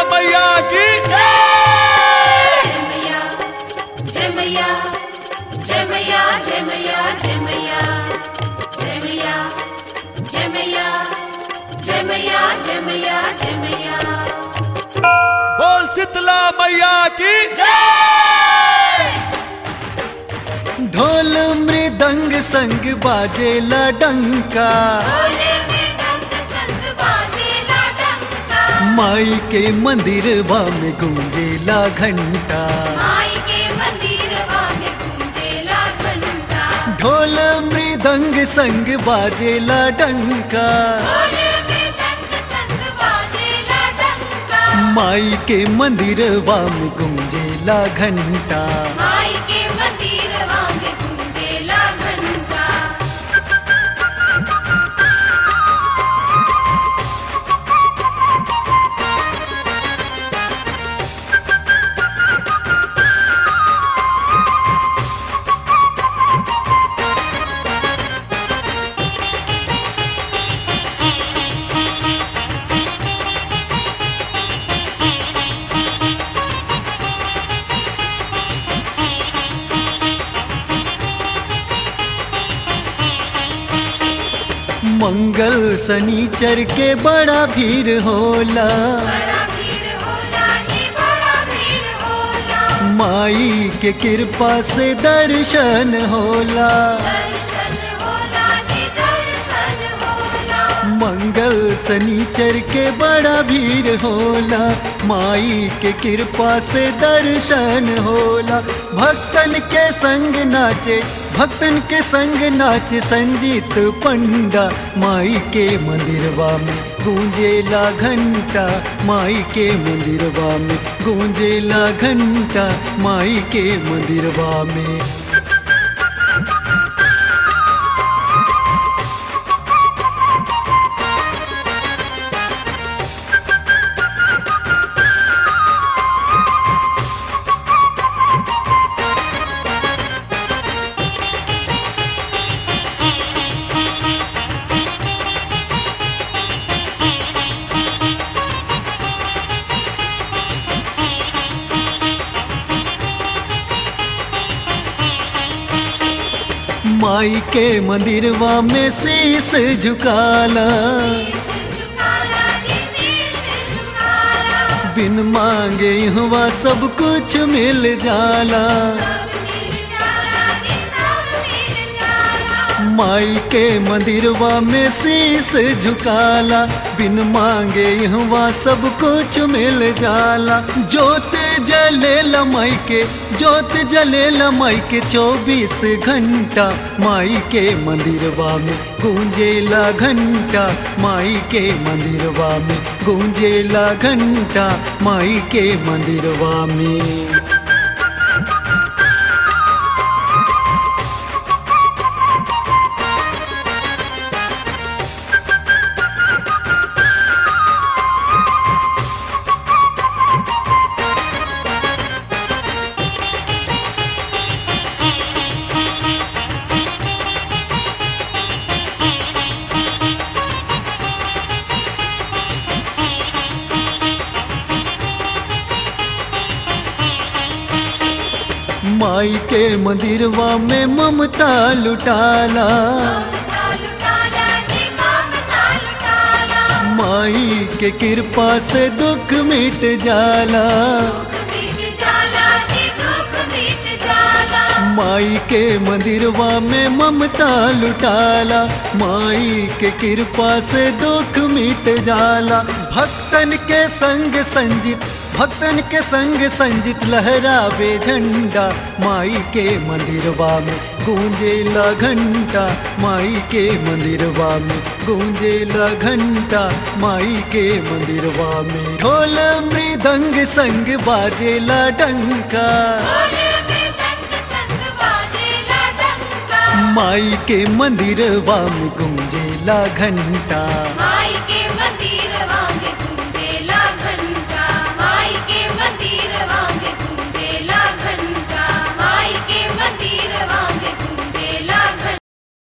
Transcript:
मैया की జయమయ్యా జయమయ్యా జయమయ్యా జయమయ్యా జయమయ్యా జయమయ్యా జయమయ్యా జయమయ్యా జయమయ్యా జయమయ్యా बोल शीतला मैया की ढोल मृदंग संग बाजेला डंका భోలే మృదంగ సంగ బాజేలా డంకా माई के मंदिर में गूंजेला घंटा మాయి కే మందిరవా మే గుంజేలా ఘంటా ढोल मृदंग संग बाजेला डंका భోలే మృదంగ సంగ బాజేలా డంకా माई के मंदिर में गूंजेला घंटा మాయి కే మందిరవా మే గుంజేలా ఘంటా मंगल शनिचर के बड़ा भीड़ होला बड़ा भीड़ होला जी बड़ा भीड़ होला माई के कृपा से दर्शन होला दर्शन होला जी दर्शन होला मंगल शनिचर के बड़ा भीड़ होला माई के कृपा से दर्शन होला भक्तन के संग नाचे भक्तन के संग नाचे संजीत पंडा माई के मंदिरवा में गूंजेला घंटा माई के मंदिरवा में गूंजेला घंटा माई के मंदिरवा में माई के मंदिरवा में शीस झुकाला झुकाला जी शीश झुकाला बिन मांगे हुआ सब कुछ मिल जाला सब मिल जाला जी सब मिल जाला माई के मंदिरवा में शीस झुकाला बिन मांगे हुआ सब कुछ मिल जाला जोत जले माई के जोत जले माई के चौबीस घंटा माई के मंदिरवा में गूंजेला घंटा माई के मंदिरवा में गूंजेला घंटा माई के मंदिरवा में माई के मंदिरवा में ममता लुटाला ममता लुटाला जी ममता लुटाला माई के कृपा से दुख मिट जाला दुख मिट जाला जी दुख मिट जाला माई के मंदिरवा में ममता लुटाला माई के कृपा से दुख मिट जाला भक्तन के संग संजित भक्तन के संग संजित लहरावे झंडा माई के मंदिरवा में गूंजेला घंटा माई के मंदिरवा में गूंजेला घंटा माई के मंदिरवा में ढोल मृदंग संग बाजेला डंका भोले मृदंग संग बाजेला डंका माई के मंदिरवा में गूंजेला घंटा माई